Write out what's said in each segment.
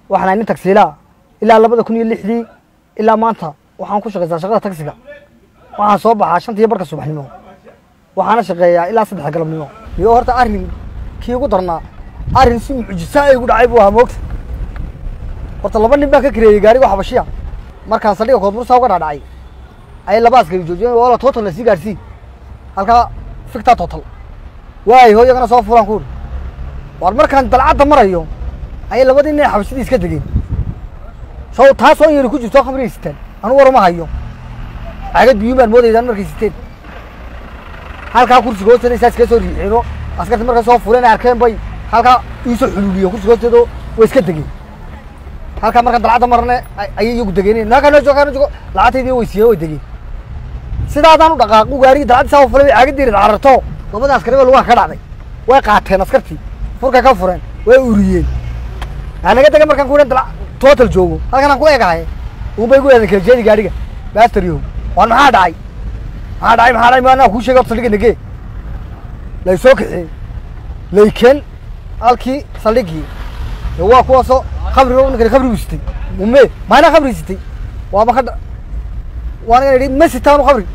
waxaan ahay nin tagsiilaa ilaa labada kun iyo lixdii ilaa maanta waxaan ku shaqaysaa shaqada tagsiga waxaan soo baxaa shantiyo barka subaxnimo waxaana shaqeeyaa ilaa saddexa galabnimo iyo horta arrin kii ugu darnaa arrin si mucjisaa igu dhacay buu ahaa moogta horta laba nin baan ka kareeyey gaariga xabashiya markaan saldhiga koodbursaa uga dhaadhacay ayay laba askari joojiyeen wala total na sii gaarsii halkaa fiktaa total waayo hooyagana soo fulaan ku uri waar markaan dalcadda marayo ayay labadii nin xabashidii iska degeen sow taasoo yari ku jirto khamriga sitaan anu waruma hayo caagad biyuun baan moodaydaan markay siteen halkaa kursiga hoosteeda isaa iskaga soo riixeeno askarta markay soo fuleen ay arkeen bay halkaa iisoo xuluuliyo kursiga hoosteeda way iska degeen halkaa markaan dalcadda marne ayay iyagu degeen halkaa noo joogo halkaa noo joogo lacagtaydii way siiyeen way degeen sidaadaan u dhaqaaqu gaarigii dalcaddi saa u fulay bay caagadeeri cararto labada askari ba lugaha ka dhacday way qaateen askartii furkay ka fureen way uriyeen anaga dega markaan ku dal total joogo halkan aan ku egahay un bay gu eedan kala jeedi gaariga baastaryow waan maxaa dhacay maxaa dhacay maxaa dhacay ma anaa kuu sheegay horta saldhigga nagee lay soo kaxeen laykeen halkii saldhiggii ee waa kuwaasoo khamri ninkani khamrigu sitay ume maana khamri sitay waa maka waa nigan idhi ma sitaanu khamri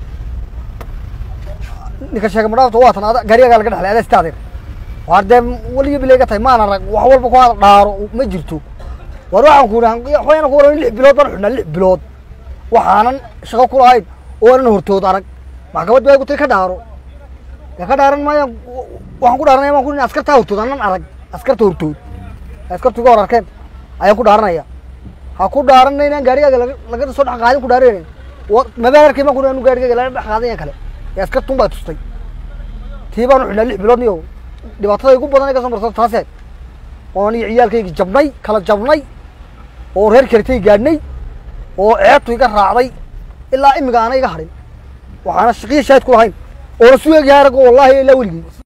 ninka sheegay madhaafta waa tan ada gaarigagaa laga dhexlay adaa sita adeer waar dee weliga bilayga tahay maana rag wax walba ku hada dhaaro ma jirto war waxaan ku idhi waxayna ku waran lix bilood baan xidhnaa lix bilood waxaanan shaqo ku lahayn oo anan hortood arag maxkamad baa igu tiri ka dhaaro dee ka dhaaran maayaan waxaan ku dhaaranaya baan ku ihi askartaa hortood anan arag askarta hortood askartu iga hor arkeen ayaan ku dhaaranaya ha ku dhaaranna inaan gaarigaaga laga laga soo dhex qaadin ku dhaaranayna mabaan arkay baan ku anu gaarigaaga laga dhex qaadayan kale ee askartun baa tustay tii baanu xidhnaa lix bilood niyo dhibaatada igu badan iga soo marto taasee oon iyo ciyaalkaygi jabnay kala jabnay oo reer karitay gaadhnay oo ceebtu iga raacday ilaa imiga aana iga hadhin waxaana shaqiya shaahid ku lahayn oona su egyahay arag wallaahi ilaa weligii